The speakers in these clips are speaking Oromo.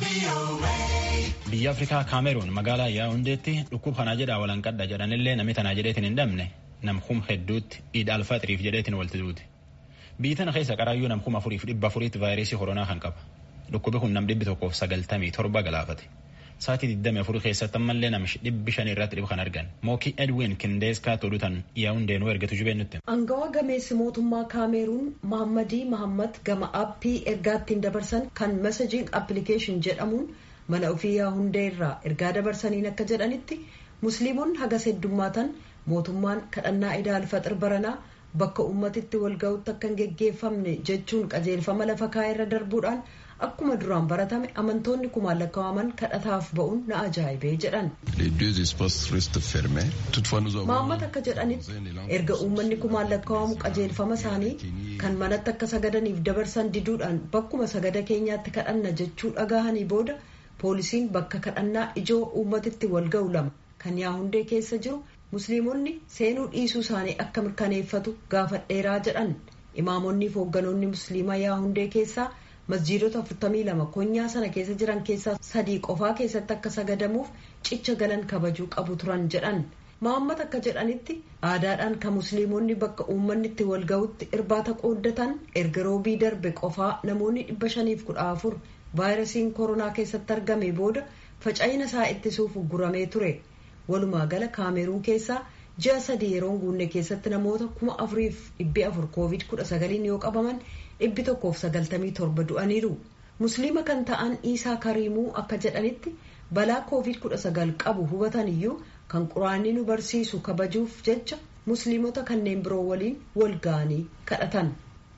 Biyya Afrikaa Kaameruun magaalaa Yaawundeetti dhukkuba kanaa jedhaa walanqadha jedhanillee namni tanaa jedheetiin hin dhabne namkum hedduutti iid alfaxiriif jedheetiin walti duuti. Biyyi tana keessa qaraayyuu namkum afuriif dhibba afuriitti vaayirasii koronaa kan qaba. Dhukkubi kun nam dhibbi tokkoof sagaltamii torba galaafate. Sa'aatii 24 keessatti ammallee nam dhibbi shanii irratti dhibu kan argan. Mookii Edwin Kindeeskaa tolutan Yaawundeenuu ergatu jubeen nutti. Angawaa gameessi mootummaa Kaameruun Mahammadii Mahammad gama aappii ergaa ittiin dabarsan kan mesejiing appilikeeshin jedhamuun mana ofii Yaawundee irraa ergaa dabarsaniin akka jedhanitti musliimonni hagas heddummaatan mootummaan kadhannaa idaa alfaxir baranaa bakka ummatitti walga'utti akka hin geggeeffamne jechuun qajeelfama lafa kaa'e irra darbuudhaan akkuma duraan baratame amantoonni kumaan lakkaa'aman kadhataaf ba'uun na ajaa'ibee jedhan. Mahammad akka jedhanitti erga uummanni kumaan lakkaa'amu qajeelfama isaanii kan manatti akka sagadaniif dabarsan diduudhaan bakkuma sagada keenyaatti kadhanna jechuu dhagahanii booda poolisiin bakka kadhannaa ijoo uummatitti walga'u lama kan yaahundee keessa jiru musliimonni seenuu dhiisuu isaanii akka mirkaneeffatu gaafadheeraa jedhan imaamonni fi hoogganoonni musliimaa yaahundee keessaa masjiidota 42 konyaa sana keessa jiran keessaa sadii qofaa keessatti akka sagadamuuf cicha galan kabajuu qabu turan jedhan Mahammad akka jedhanitti aadaadhaan kan musliimonni bakka uummanni itti walga'utti irbaata qooddatan erga roobii darbe qofaa namoonni 514 vaayirasiin koronaa keessatti argame booda faca'ina isaa ittisuuf guramee ture walumaa gala kaameruun keessaa ji'a sadii yeroo guunne keessatti namoota kuma afuriif dhibbi afur koovid kudha sagaliin yoo qabaman dhibbi tokkoof sagaltamii torba du'aniiru musliima kan ta'an iisaa kariimuu akka jedhanitti balaa koovid kudha sagal qabu hubatan iyyuu kan quraanni nu barsiisu kabajuuf jecha musliimota kanneen biroo waliin wal ga'anii kadhatan.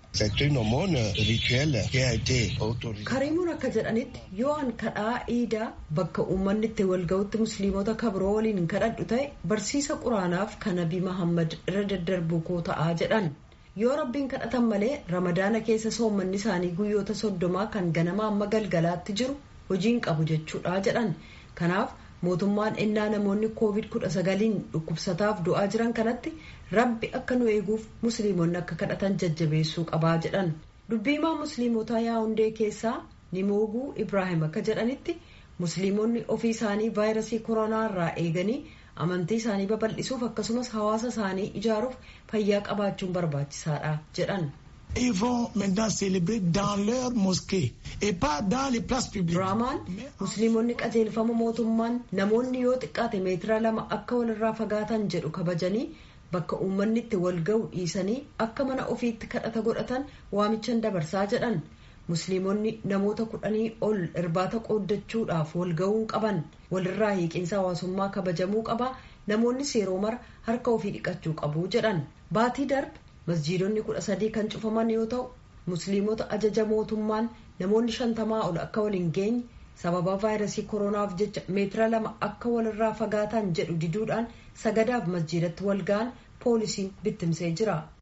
kariimuun akka jedhanitti yoo an kadhaa iidaa bakka uummanni itti walga'utti musliimota kabiroo waliin kadhadhu ta'e barsiisa quraanaaf kan nabii mahammad irra daddarbuu koo ta'aa jedhan yoo rabbiin kadhatan malee ramadaana keessa soommanni isaanii guyyoota soddomaa kan ganamaa amma galgalaatti jiru hojiin qabu jechuudha jedhan kanaaf mootummaan innaa namoonni koovid kudha sagaliin dhukkubsataaf du'aa jiran kanatti rabbi akka nu eeguuf musliimonni akka kadhatan jajjabeessuu qabaa jedhan dubbiimaa musliimotaa yaa'undee keessaa nimooguu ibraahim akka jedhanitti musliimonni ofii isaanii vaayirasii koronaa irraa eeganii amantii isaanii babal'isuuf akkasumas hawaasa isaanii ijaaruuf fayyaa qabaachuun barbaachisaadha jedhan. Ils vont maintenant célébrer dans leur mosquée et pas dans les places publiques. Raamaan musliimonni qajeelfama mootummaan namoonni yoo xiqqaate meetira lama akka walirraa fagaatan jedhu kabajanii bakka uummanni itti wal ga'u dhiisanii akka mana ofiitti kadhata godhatan waamichan dabarsaa jedhan musliimonni namoota kudhanii ol irbaata qooddachuudhaaf wal ga'uu qaban walirraa hiiqinsa hawaasummaa kabajamuu qaba namoonnis yeroo mara harka ofii dhiqachuu qabu jedhan baatii darbe masjiidonni kudha sadii kan cufaman yoo ta'u musliimota ajaja mootummaan namoonni shantamaa ol akka wal hin geenye sababa vaayirasii koronaaf jecha meetira lama akka walirraa fagaatan jedhu diduudhaan sagadaaf masjiidatti wal ga'an poolisiin bittimsee jira.